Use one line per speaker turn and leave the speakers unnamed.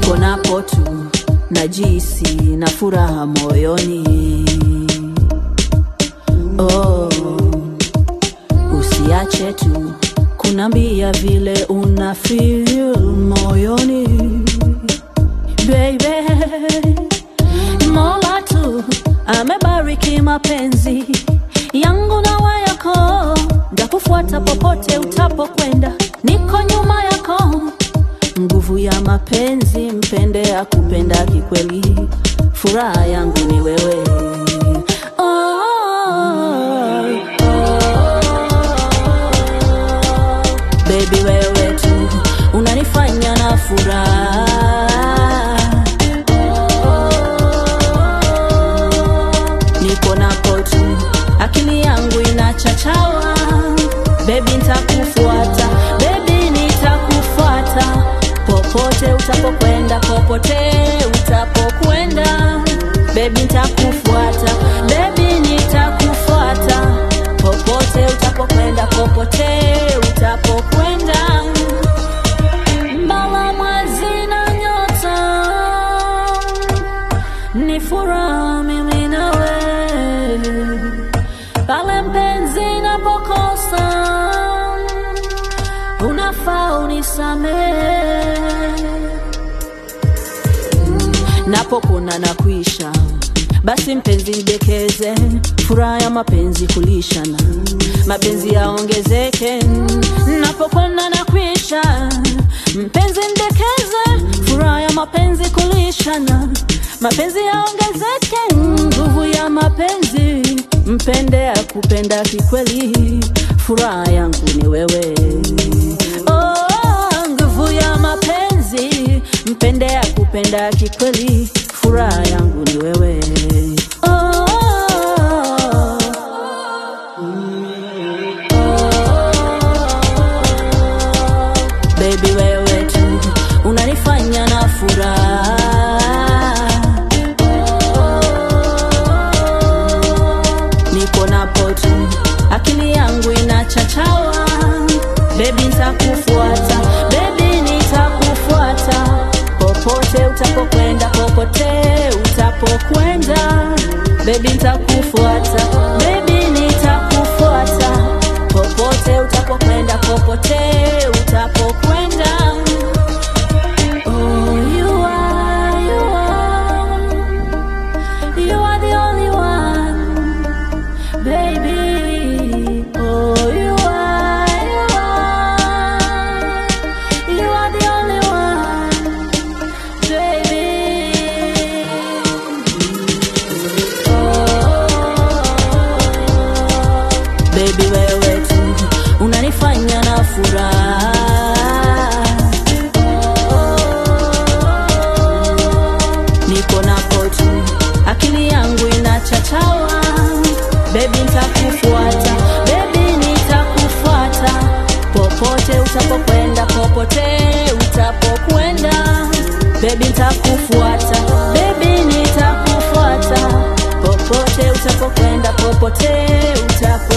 niko napo tu najisi na furaha moyoni oh, usiache tu kunambia vile una feel moyoni baby mola tu amebariki mapenzi yangu na wayako ndakufuata popote utapokwenda niko nyuma yako nguvu ya mapenzi mpende ya kupenda kikweli furaha yangu ni wewe oh, oh. Baby wewe tu unanifanya na furaha niko napo tu akili yangu inachachawa bebi nitakufuata bebi nitakufuata popote utapokwenda popote utapokwenda bebi nitakufuata bebi nitakufuata popote utapokwenda popote utapokwenda mbala mwezi na nyota ni furaha mimi nawe pale mpenzi napokosa unafaa unisamehe napopona na kuisha basi mpenzi ndekeze furaha ya mapenzi kulishana mapenzi yaongezeke napopona na kuisha mpenzi ndekeze furaha ya mapenzi kulishana mapenzi yaongezeke nguvu ya mapenzi mpende ya kupenda kikweli furaha yangu ni wewe oh, nguvu ya mapenzi mpende ya kupenda kikweli furaha yangu ni wewe oh, baby wewe tu unanifanya na furaha niko napo tu akili yangu inachachawa bebi nitakufuata bebi nitakufuata popote utapokwenda popote utapokwenda bebi nitakufuata bebi nitakufuata popote utapokwenda popote utapokwenda Oh, you are, you are, you are the only one baby. Oh, you are, you are, you are the only one, baby. Oh, baby, wewe tu unanifanya na furaha niko napo tu akili yangu inachachawa bebi nitakufuata bebi nitakufuata popote utapokwenda popote utapokwenda bebi nitakufuata bebi nitakufuata popote utapokwenda popote utapo